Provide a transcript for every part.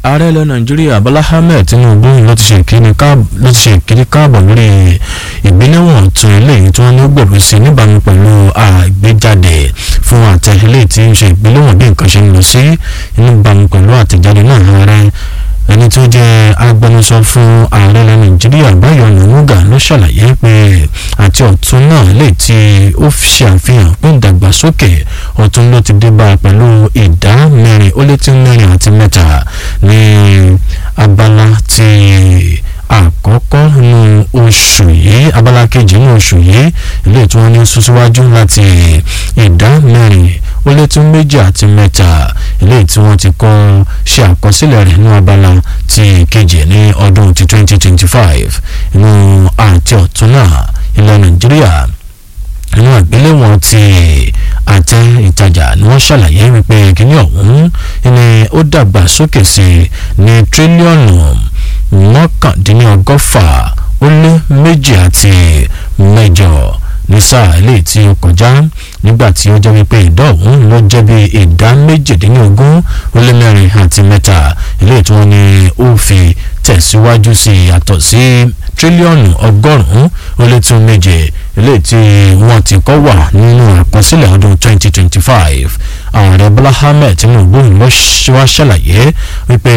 ààrẹ ilẹ̀ nàìjíríà bọ́lá ahmed tinubu ló ti ṣe ìkíni káàbọ̀ lórí ìgbéléwọ̀n tún eléyìí tí wọ́n ní ó gbèrú sí níbàámu pẹ̀lú àgbéjáde fún àtẹ eléyìí tí ń ṣe ìgbéléwọ̀n bí nǹkan ṣe ń lọ sí níbàámu pẹ̀lú àtẹ̀jáde náà ààrẹ ẹni tó jẹ́ agbẹnusọ fún ààrẹ ilẹ̀ nàìjíríà báyọ̀ nàmúgà ló ṣàlàyé pé àti ọ̀tún náà lè tí ó ṣe àfihàn pé ìdàgbàsókè ọ̀tún ló ti dé bá a pẹ̀lú ìdá mẹ́rin ó lé tí mẹ́rin àti mẹ́ta ní abala ti àkọ́kọ́ nínú oṣù yìí abala kejì nínú oṣù yìí ilé tí wọ́n ní síwájú láti ìdá mẹ́rin ó lé tí méjì àti mẹ́ta ilé tí wọ́n ti kọ́ ṣe àkọsílẹ̀ rẹ̀ ní abala ti kejì ní ọdún ti twenty twenty five inú àti ọ̀tún náà ilẹ̀ nàìjíríà inú àgbéléwọ̀n ti àtẹ ìtajà ni wọ́n ṣàlàyé wípé kíní ọ̀hún ni ó dàgbà sókè sí ní tírílíọ̀nù mọ́kàndínlọ́gọ́fà ó lé méjì àti mẹ́jọ ní sáà eléyìí tí ó kọjá nígbà tí ó jẹ́ wípé ìdá ọ̀hún ló jẹ́ bí ìdá méjìdínlógún ó lé mẹ́rin àti mẹ́ta eléyìí tí wọ́n ní ó fi tẹ̀síwájú sí yàtọ̀ sí tírílíọ̀nù ọgọ́rùn-ún ó lé tún méje eléyìí tí wọ́n ti kọ́ wà nínú àkọsílẹ̀ ọdún 2025 ààrẹ bọ́lá ahmed tinubu ló wá ṣàlàyé wípé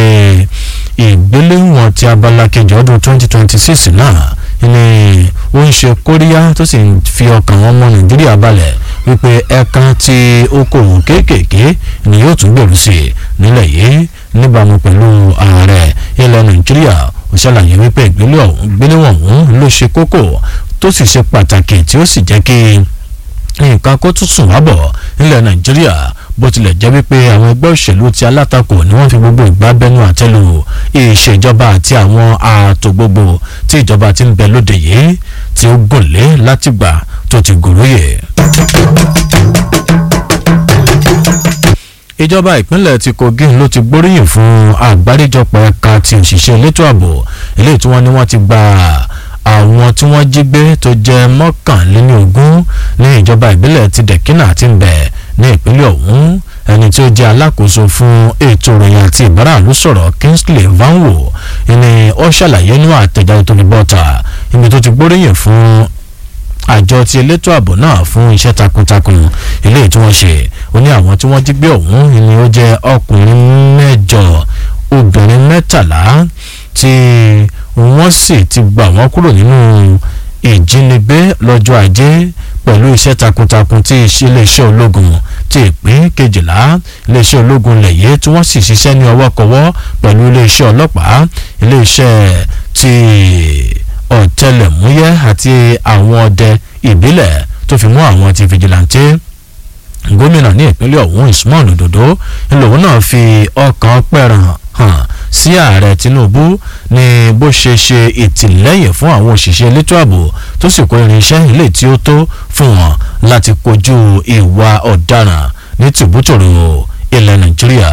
ìgbéléwọ̀n ti abala kejì ọdún 2026 náà ni ó ń ṣe kóríyá tó sì ń fi ọkàn ọmọ nàìjíríà balẹ̀ wípé ẹ̀ka ti okòwò kéékèèké ni yóò tún gbèrú sí i nílẹ̀ yìí níbàámu pẹ̀lú ààrẹ ilẹ̀ nàìjíríà ó ṣàlàyé wípé ìgbéléwọ̀n ọ̀hún ló ṣe kókó tó sì ṣe pàtàkì tí ó sì jẹ́ kí nǹkan kó tún sùn wábọ̀ nílẹ̀ nàìjíríà bó tilẹ̀ jẹ́ wípé àwọn ẹgbẹ́ òṣèlú ti alátakò ni wọ́n fi gbogbo ìgbà bẹnu àtẹ́lù ìṣèjọba àti àwọn ààtò gbogbo tí ìjọba ti ń bẹ lóde yìí tí ó gùn lé látìgbà tó ti gòròyè. ìjọba ìpínlẹ̀ ti kogi ló ti gbóríyìn fún àgbáríjọpọ̀ ẹ̀ka ti òṣìṣẹ́ elétò ààbò eléyìí tí wọ́n ní wọ́n ti gba àwọn tí wọ́n jí gbé tó jẹ́ mọ́kànlélógún ní ìjọba ìbílẹ̀ ti dẹ̀kínà ti ń bẹ̀ ní ìpínlẹ̀ ọ̀hún ẹni tí ó jẹ́ alákòóso fún ètò ìròyìn àti ìbáraàlú sọ̀rọ̀ kingsley vanwo ni ó ṣàlàyé nínú àtẹ̀jáde tó ní bọ́ta ibi tó ti gbóríyìn fún àjọ ti elétò ààbò náà fún iṣẹ́ takuntakun eléyìí tí wọ́n ṣe ó ní àwọn tí wọ́n jí gbé ọ̀hún ni ó jẹ́ ọkùnrin mẹ́jọ obìnrin mẹ́tàlá tí wọ́n sì ti gbà wọ́n kúrò nínú ìjínigbé lọ́jọ́ ajé pẹ̀lú iṣẹ́ takuntakun tí iléeṣẹ́ ológun ti ìpín kejìlá iléeṣẹ́ ológun lẹ̀yẹ́ tí wọ́n sì ṣiṣẹ́ ní ọwọ́kọwọ́ pẹ̀lú iléeṣẹ́ ọlọ́pàá iléeṣẹ́ ti ọ̀tẹlẹ̀múyẹ́ àti àwọn ọdẹ ìbílẹ̀ tó fi mú àwọn ti fìjìláńtẹ́ gómìnà ní ìpínlẹ̀ ọ̀hún usman ododo ńlòun náà fi ọkàn pẹ̀ràn hàn sí ààrẹ tinubu ní bó ṣe ṣe ìtìlẹ́yìn fún àwọn òṣìṣẹ́ elétò ààbò tó sì kó irinṣẹ́ ilé tí ó tó fún wọn láti kojú ìwà ọ̀daràn ní tìbútòrò ilẹ̀ nàìjíríà.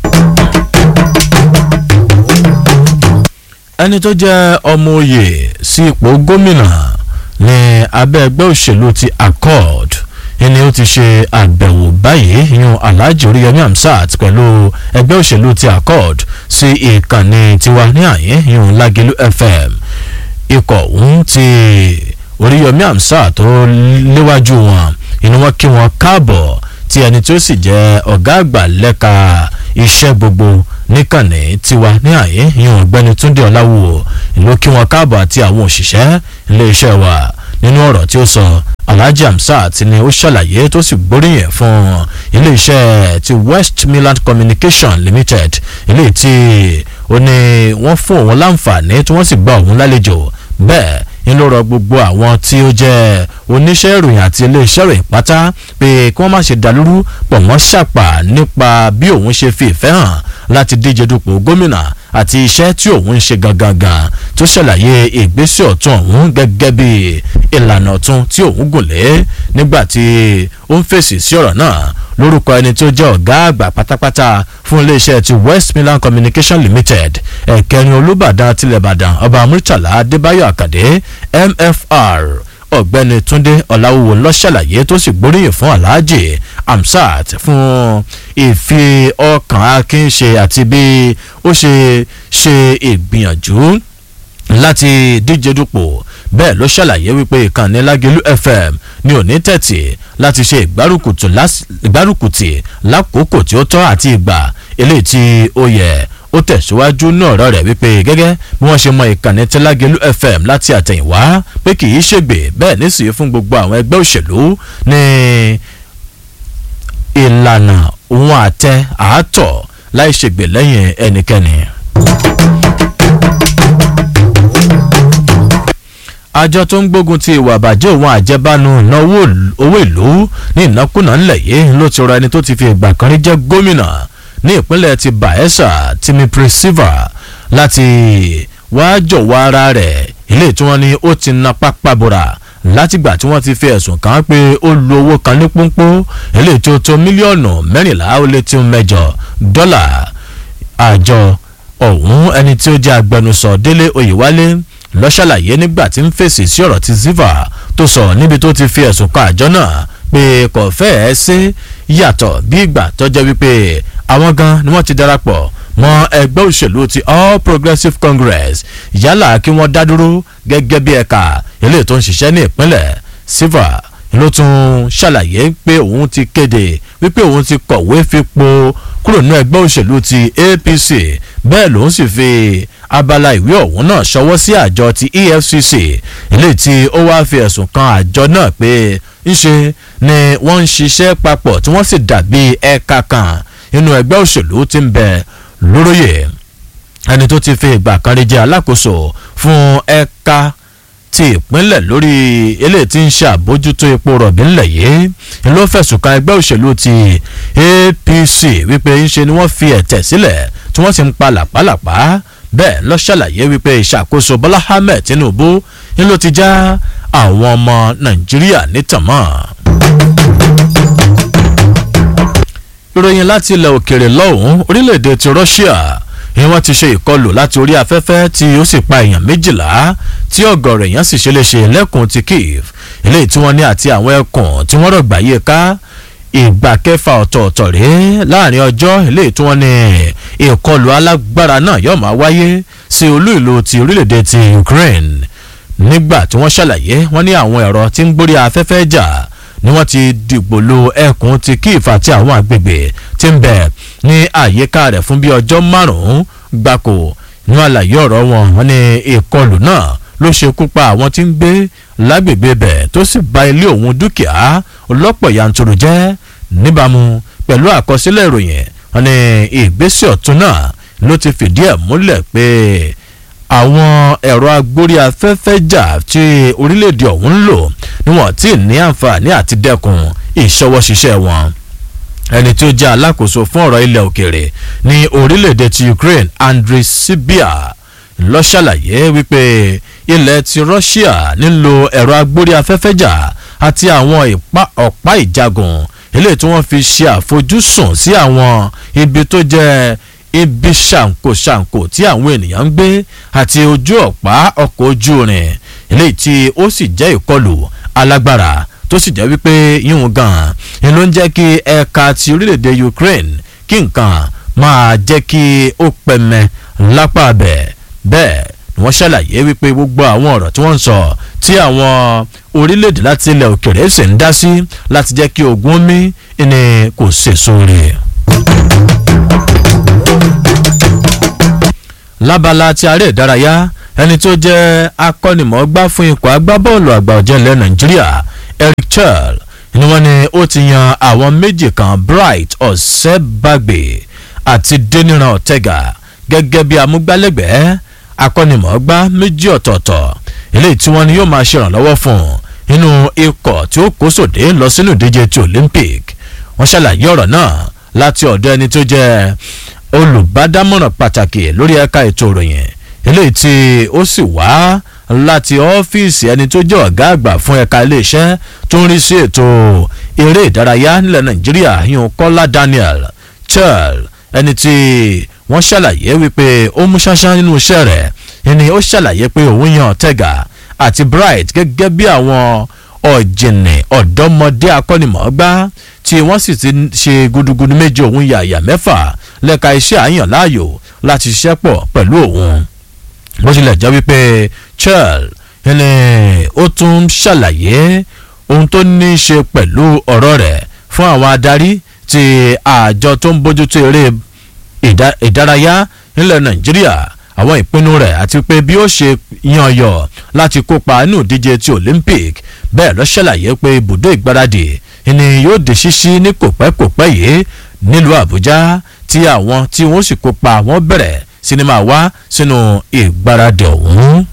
ẹni tó jẹ́ ọmọ oyè sí ipò gómìnà ní abẹ́ ẹgbẹ́ òṣèlú ti accord ẹni ó ti ṣe àbẹ̀wò báyìí yan alhaji oríyọmí hamsat pẹ̀lú ẹgbẹ́ òṣèlú ti accord sí ìkànnì tiwa ní àyè yan lágẹ̀lú fm ikọ̀ ọ̀hún ti oríyọmí hamsat tó léwájú wọn inú wọn kí wọn káàbọ̀ tí ẹni tí ó sì jẹ́ ọ̀gá àgbà lẹ́ka iṣẹ́ gbogbo níkànnì tiwa ní àyè yan ọ̀gbẹ́ni túndé ọ̀làwò ìlú kí wọn káàbọ̀ àti àwọn òṣìṣẹ́ iléeṣẹ́ wa nínú ọ̀rọ̀ tí ó sọ alhaji hamsat ni ó ṣàlàyé tó sì gbóríyìn fún iléeṣẹ́ ti west midland communication limited eléyìí tí ó ní wọ́n fún òun láǹfààní tí wọ́n sì gba òun lálejò bẹ́ẹ̀ ń ló rọ gbogbo àwọn tí ó jẹ́ oníṣẹ́ ìròyìn àti iléeṣẹ́ ìròyìn pátá pé kí wọ́n má ṣe dàlúrú pọ̀ wọ́n ṣàpà nípa bí òun ṣe fi ìfẹ́ hàn láti díje dupò gómìnà àti iṣẹ́ tí òun ń ṣe gangan gan tó ṣàlàyé ìgbésẹ̀ ọ̀tún ọ̀hún gẹ́gẹ́ bí ìlànà ọ̀tún tí òun gùn lé nígbà tí ó ń fèsì sí ọ̀rọ̀ náà lórúkọ ẹni tó jẹ́ ọ̀gá àgbà pátápátá fún iléeṣẹ́ ti west midland communication limited ẹ̀kẹrin olùbàdàn tilẹ̀bàdàn ọba murtala adébáyọ̀ àkàdé mfr ọ̀gbẹ́ni túndé ọ̀làwùwò lọ́ṣàlàyé tó sì gbóríyìn fún alhaji amsat fún ìfi ọkàn akin ṣe àti bí ó ṣe ṣe ìgbìyànjú láti díje dupò bẹ́ẹ̀ ló ṣàlàyé wípé ìkànnì lágẹ̀lú fm ní òní tẹ̀tì láti ṣe ìgbárùkùtì lákòókò tí ó tọ́ àti ìgbà eléyìí tí ó yẹ ó tẹ̀síwájú ní ọ̀rọ̀ rẹ̀ wípé gẹ́gẹ́ bí wọ́n ṣe mọ ìkànnì tẹ́lágẹ́lú fm láti àtẹ̀yìnwá pé kì í ṣègbè bẹ́ẹ̀ nísìnyí fún gbogbo àwọn ẹgbẹ́ òṣèlú ní ìlànà òun àtẹ àátọ̀ láì ṣègbè lẹ́yìn ẹnikẹ́ni. àjọ tó ń gbógun ti ìwà àbàjẹ́ òun àjẹbánu ìnáwó owó ìlú ní ìnákúnà ńlẹ̀ yìí ló ti rọ ẹni tó ti fi ìgbà kan rí jẹ́ gómìnà ní ìpínlẹ̀ ti bayelsa timi presiva láti wá jọ̀wọ́ ara rẹ̀ ilé tí wọ́n ní ó ti na pápá bora látìgbà tí wọ́n ti fi ẹ̀sùn kàn án pé ó lu owó kan ní pọ́npọ́n ilé tí ó tó mílíọ̀nù mẹ́rìnlá ó lé tí ó mẹ́jọ dọ́là àjọ ọ̀hún ẹni tí ó jẹ́ agbẹnusọ délé oyèwálé lọ ṣàlàyé nígbà tí ń fèsì sí ọ̀rọ̀ tí ziva tó sọ níbi tó ti fi ẹ̀sùn kan àjọ náà pé kò fẹ́ẹ́ sí yàtọ̀ bí ìgbà tó jẹ́ wípé àwọn gan ni wọ́n ti darapọ̀ mọ́ ẹgbẹ́ òṣèlú ti all progressives congress yálà kí wọ́n dá dúró gẹ́gẹ́ bí ẹ̀ka eléyìí tó ń ṣiṣẹ́ ní ìpínlẹ̀ ziva ló tún ṣàlàyé pé òun ti kéde wípé òun ti kọ̀wé fipò kúrò ní ẹgbẹ́ òṣèlú ti apc bẹ́ẹ̀ lòun sì fi abala ìwé ọ̀hún náà ṣọwọ́ sí àjọ ti efcc eléyìí tí ó wáá fi ẹ̀sùn kan àjọ náà pé ńṣe ni wọ́n ń ṣiṣẹ́ papọ̀ tí wọ́n sì dàbí ẹ̀ka kan nínú ẹgbẹ́ òṣèlú tí ń bẹ lóróyè ẹni tó ti fi ìgbà kan rí jẹ́ alákòóso fún ẹ̀ka ti ìpínlẹ̀ lórí eléyìí tí ń ṣàbójútó epo rọ̀bì ńlẹ̀ yìí ló fẹ̀sùn kan ẹgbẹ́ òṣèlú ti apc wípé ńṣe ni wọ́n fi ẹ̀tẹ̀ sílẹ̀ tí wọ́n sì ń pa làpálàpá bẹ́ẹ̀ lọ ṣàlàyé wípé ìṣàkóso bọ́lá ahmed tinubu ń ló ti já àwọn ọmọ nàìjíríà nítàmọ́. ìròyìn láti ilẹ̀ òkèèrè lọ́hùn orílẹ̀-èdè ti russia ni wọ́n ti ṣe ìkọlù láti orí afẹ́fẹ́ tí ó sì pa èèyàn méjìlá tí ọ̀gọ̀rọ̀ èèyàn sì ṣe lè ṣe lẹ́kùn ti kiev eléyìí tí wọ́n ní àti àwọn ẹkùn tí wọ́n rọ̀gbà yé ká ìgbà kẹfà ọ̀tọ̀ọ̀tọ̀ rèé láàrin ọjọ́ eléyìí tí wọ́n ní ìkọlù alágbára náà yóò máa wáyé sí olú ìlú ti orílẹ̀-èdè ti ukraine nígbà tí wọ́n ṣàlàyé wọ́n ní àwọn ẹ̀rọ tí ń gbórí afẹ́fẹ́ jà ni wọ́n ti dìgbò lo ẹkùn ti kiev àti àwọn àgbègbè tí ń bẹ ní àyíká rẹ̀ fún bí ọjọ́ márùn-ún gbáko ní àlàyé ọ̀rọ̀ wọn wọ́n ní ìkọlù náà ló ṣekú pa àwọn tí ń gbé lágbègbè bẹ̀ tó sì ba ilé òun dúkìá ọlọ́pọ̀ yanturu jẹ́ níbàámu pẹ̀lú àkọsílẹ̀ ìròyìn wọn ní ìgbésẹ̀ ọ̀tún náà ló ti fìdí ẹ̀ múlẹ̀ pé àwọn ẹ̀rọ agbórí afẹ́fẹ́ jà tí orílẹ̀-èdè ọ̀hún ń lò ni wọ́n ti ní àǹfààní àti dẹ́kun ìṣọwọ́ ṣiṣẹ́ wọn ẹni tí ó jẹ́ alákòóso fún ọ̀rọ̀ ilẹ̀ òkèèrè ní orílẹ̀-èdè ti ukraine andriy sibia lọ ṣàlàyé wípé ilẹ̀ ti russia nílò ẹ̀rọ agbórí afẹ́fẹ́ jà àti àwọn ọ̀pá ìjagun eléyìí tí wọ́n fi ṣe àfojúsùn sí àwọn ibi tó jẹ́ ibi ṣàǹkóṣàǹkó tí àwọn ènìyàn ń gbé àti ojú ọ̀pá ọkọ̀ ojú rìn eléyìí tí ó sì jẹ́ ìkọlù alágbára tó sì jẹ́ wípé yíwọ̀n gan-an ni ló ń jẹ́ kí ẹ̀ka ti orílẹ̀-èdè ukraine kí nǹkan máa jẹ́ kí ó pẹ̀mẹ́ lápá abẹ́ bẹ́ẹ̀ ni wọ́n ṣàlàyé wípé gbogbo àwọn ọ̀rọ̀ tí wọ́n ń sọ tí àwọn orílẹ̀-èdè láti ilẹ̀ òkèrè sì ń dá sí láti jẹ́ kí ogun omi ni kò sèso rè. lábala ti aré ìdárayá ẹni tó jẹ́ akọ́nimọ̀ọ́gbá fún ikọ̀ agbábọ́ọ̀lù àgbà ọ̀jẹ̀ ilẹ̀ nàìjíríà eric chel ni wọ́n ní ó ti yan àwọn méjì kan bright ọ̀sẹ́bàgbé àti deniran ortega gẹ́gẹ́ bí amúgbálẹ́gbẹ̀ẹ́ akọ́nimọ̀ọ́gbá méjì ọ̀tọ̀ọ̀tọ̀ eléyìí tí wọ́n ní yóò máa ṣèrànlọ́wọ́ fún nínú ikọ̀ tí ó kó sòdé lọ sínú ìdíje ti olympic wọ́n ṣàlàyé ọ̀rọ̀ náà láti ọ̀dọ̀ ẹni tó jẹ́ olùbádámọ̀ràn pàtàkì lórí ẹ̀ka ètò ìròyìn eléyìí tí ó sì wá láti ọ́fíìsì ẹni tó jẹ́ ọ̀gá àgbà fún ẹ̀ka iléeṣẹ́ tó ń rí sí ètò eré ìdárayá nílẹ̀ nàìjíríà yún kọ́lá daniel chel ẹni tí wọ́n ṣàlàyé wípé ó mú ṣáṣá nínú iṣẹ́ rẹ̀ ẹni ó ṣàlàyé pé òun yan tẹ́gà àti bright gẹ́gẹ́ bí àwọn ọ̀jìnì ọ̀dọ́mọdé akọ́nimọ̀ọ́gbá tí wọ́n sì ti ṣe gudugudu méje òun yàyà mẹ́fà lẹ́ka iṣẹ́ àyàn láàyò láti ṣiṣẹ́ pọ̀ pẹ̀lú òun bó tilẹ̀ jẹ́ wípé chel ẹni ó tún ṣàlàyé ohun tó ní í ṣe pẹ̀lú ọ̀rọ̀ rẹ̀ fún àwọn adarí ti àjọ tó ń bójútó eré ìdárayá nílẹ̀ nàìjíríà àwọn ìpinnu rẹ̀ àti pé bí ó ṣe yan yọ láti kópa nínú ìdíje ti olympic bẹ́ẹ̀ ló ṣàlàyé pé ibùdó ìgbáradì ni yóò di ṣíṣí ní kòpẹ́kòpẹ́ yìí nílùú àbújá tí àwọn tí wọ́n sì kópa wọ́n bẹ̀rẹ̀ sinimá wá sínú ìgbáradì ọ̀hún.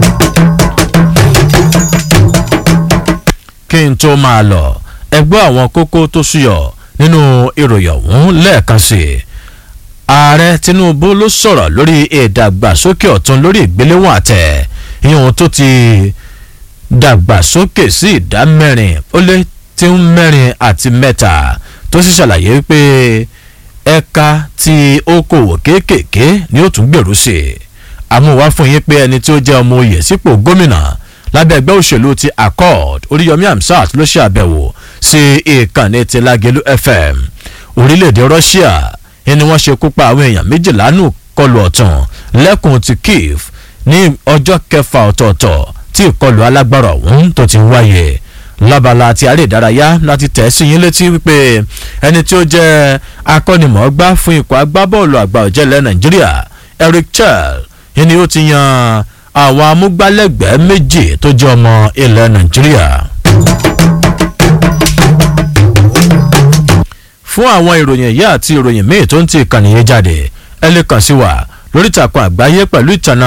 kí n tó máa lọ ẹgbẹ́ àwọn kókó tó ṣúyọ nínú ìròyìn ọ̀hún lẹ́ẹ̀kan sí i ààrẹ tinubu ló sọ̀rọ̀ lórí ìdàgbàsókè ọ̀tún lórí ìgbéléwọ̀n àtẹ̀ ìhun tó ti dàgbàsókè sí ìdá mẹ́rin ó lé tí ń mẹ́rin àti mẹ́ta tó sì ṣàlàyé pé ẹ̀ka ti okòwò kéékèèké ni ó tún gbèrú sí i àmúwá fún yín pé ẹni tí ó jẹ́ ọmọ oyè sípò gómìnà lábẹ́ ẹgbẹ́ òṣèlú ti accord oríyọmí amsat ló ṣe àbẹ̀wò sí ìkànnì ti lágẹ̀lú fm orílẹ̀-èdè russia ni wọ́n ṣe kópa àwọn èèyàn méjìlá nù kọlù ọ̀tàn lẹ́kùn ti kiev ní ọjọ́ kẹfà ọ̀tọ̀ọ̀tọ̀ tí ìkọlù alágbára ọ̀hún tó ti wáyé lábala àti àrè ìdárayá láti tẹ̀ sí yín létí wípé ẹni tí ó jẹ́ akọ́nimọ̀ọ́gbá fún ikọ̀ agbábọ́ọ̀lù àgbà ọ̀jẹ̀lẹ̀ nàìjíríà eric chel ni ó ti yan àwọn amúgbálẹ́gbẹ̀ẹ́ méjì tó jẹ́ ọmọ ilẹ̀ nàìjíríà. fún àwọn ìròyìn yìí àti ìròyìn míì tó ń ti ìkànnì yìí jáde ẹ lè kàn sí wa lórí ìtàkùn àgbáyé pẹ̀lú ìtànà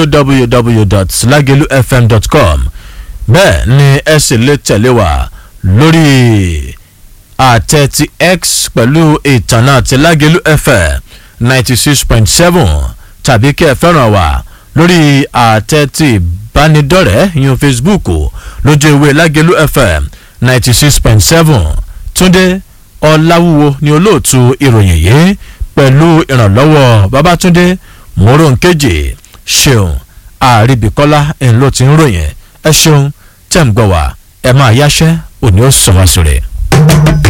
www.lagelufm.com bẹ́ẹ̀ ni ẹ sì lè tẹ̀lé wa lórí àtẹ ti x pẹ̀lú ìtànà ti lágelu fm ninety six point seven tàbí kí ẹ fẹ́ràn wa lórí àtẹ ti ìbánidọ́rẹ̀ẹ́ yun facebook lójú ìwé lágelu fm ninety six point seven túndé ọ̀làwúwo ni olóòtú ìròyìn yìí pẹ̀lú ìrànlọ́wọ́ babatunde moronkeji ṣeun àríbíkọ́lá ń ló ti ń ròyìn ẹ ṣeun tẹ̀ ń gbọ́ wá ẹ máa yáṣẹ́ òní ó sọ wá sórí.